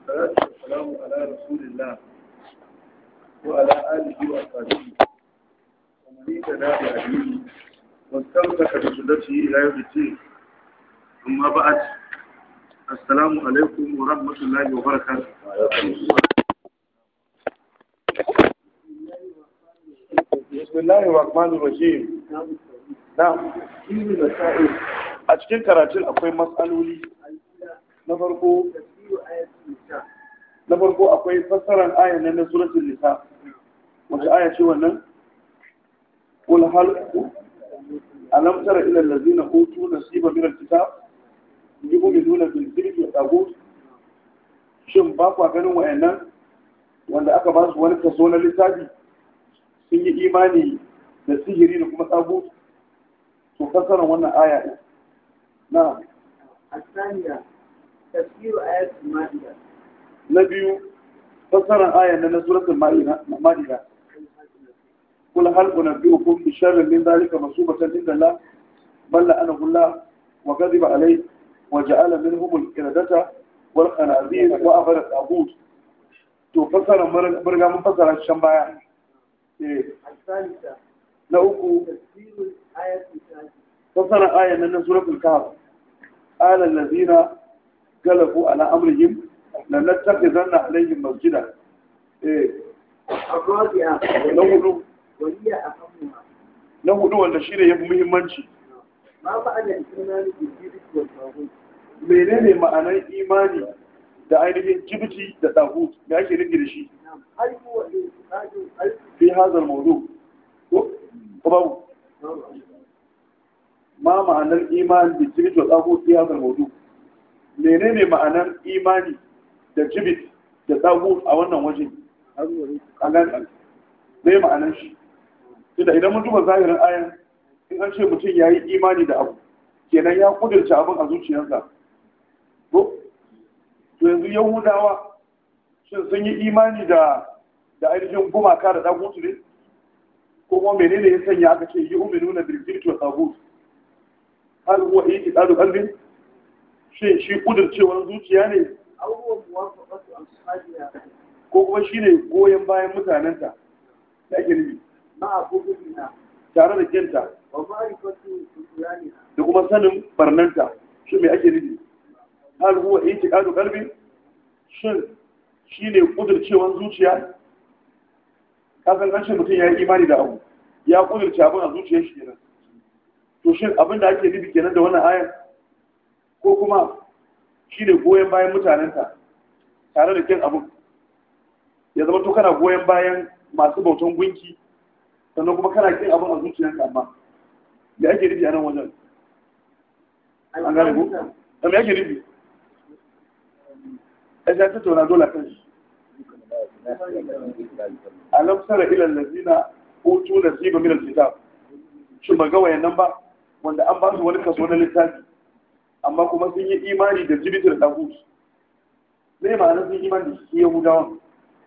والصلاة والسلام على رسول الله وعلى آله وأصحابه ومن اهتدى بهديه واستمسك بسنته إلى يوم الدين أما بعد السلام عليكم ورحمة الله وبركاته بسم الله الرحمن الرحيم نعم a cikin karatun akwai matsaloli na farko na farko akwai fassarar ayan nan na suratul nisa wace aya ce wannan qul hal alam tara ila allazina utu nasiba min alkitab yu'minuna bil jibti wa tagut shin ba kwa ganin wayannan wanda aka ba su wani kaso na littafi sun yi imani da sihiri da kuma tagut to fassarar wannan aya din نعم الثانية تفسير آيات المائدة نبي فسر آية من سورة المائدة قل هل أنبئكم بشر من ذلك مصوبة عند الله بل لأنه الله وكذب عليه وجعل منهم القردة والخنازير وأخر الطاغوت to fasara murga mun fasara shan baya الثالثة na uku تفسير آيات الثالثة fasara ayan nan na suratul kahf qala allazina galabu ala amrihim lan nattakhizanna alayhim masjida eh الرابعة na hudu وهي أهمها na hudu wanda shine yafi muhimmanci ما معنى الإيمان بالجبت والطاغوت menene ma'anar imani da ainihin jibiti da tahut me ake nufi da shi نعم هل هو اعتقاد القلب fi hadha al-mawdu ko ko babu ma ma'anar imani da jibiti da tahut fi hadha al-mawdu menene ma'anar imani da jibit da tahut a wannan waje an gane me ma'anar shi tunda idan mun duba zahirin ayan in an ce mutum ya yi imani da abu kenan ya kudurce abin a zuciyarsa ko to yanzu yahudawa shin sun yi imani da da ainihin gumaka da dagutu ne ko kuma menene ya sanya aka ce yi uminu na birgirki wa dagut har huwa itiqadu qalbin shin shi kudurcewar zuciya ne أو هو موافقة أصحابها ko kuma shine goyon bayan mutanenta da ake nufi مع بغضها tare da kinta ومعرفة بطلانها da kuma sanin barnanta shi mai ake nufi hal huwa itiqadu qalbi shin shine kudurcewan zuciya kafin an ce mutum ya yi imani da abu ya kudurce abin a zuciyar shi kenan to shin abin da ake nufi kenan da wannan ayar ko kuma shine goyon bayan mutanenta tare da kin abin ya zama to kana goyon bayan masu bautan gunki sannan kuma kana kin abin a zuciyarka amma da ake nufi a nan wajen an gane ku? الخامسة da me ake nufi a shi ta tauna dole kan shi alam sara ila allazina utu nasiba min alkitab shin ba ga wayannan ba wanda an ba su wani kaso na littafi amma kuma sun yi imani da jibitar dahut me ma'ana sun yi imani da shi yahudawan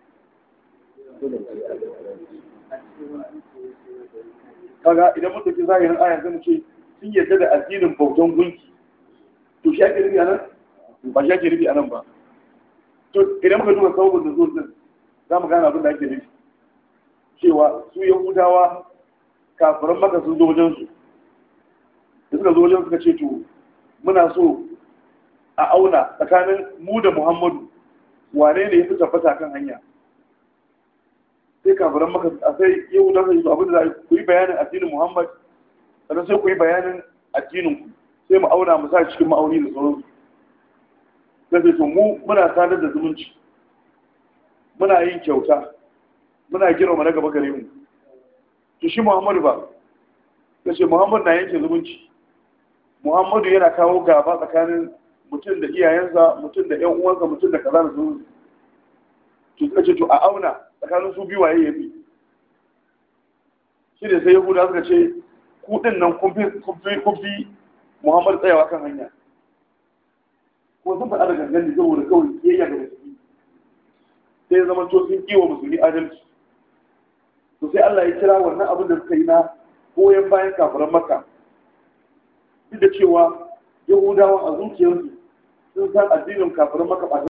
kaga idan mun tafi zahirin ayan zai mu ce sun yarda da addinin bautan gunki to shi ake nufi a nan ba shi ake nufi a nan ba to idan muka duba sabon da zuwa din za mu gane abin da ake nufi cewa su yahudawa kafiran maka sun zo wajen su da suka zo wajen suka ce to muna so a auna tsakanin mu da muhammadu wane ne ya fi tabbata kan hanya sai kafiran maka a sai yahudawa sai abin da za a yi ku yi bayanin addinin muhammad sannan sai ku yi bayanin addinin ku sai mu auna mu sa cikin ma'auni da sauransu sai sai to mu muna sadar da zumunci muna yin kyauta muna girma na gaba gare mu to shi muhammadu ba ya ce muhammadu na yanke zumunci muhammadu yana kawo gaba tsakanin mutum da iyayensa mutum da yan uwansa mutum da kaza da sauransu to suka ce to a auna tsakanin su biyu waye ya fi shi ne sai yahuda suka ce ku din nan kun fi Muhammad tsayawa kan hanya. Ko sun faɗa da gangan ne saboda kawai kiyayya ga musulmi. Sai ya zama to sun kiwa musulmi adalci. To sai Allah ya kira wannan abin da suka yi na goyon bayan kafiran Makka. Duk da cewa Yahudawa a zuciyarsu sun san addinin kafiran Makka ba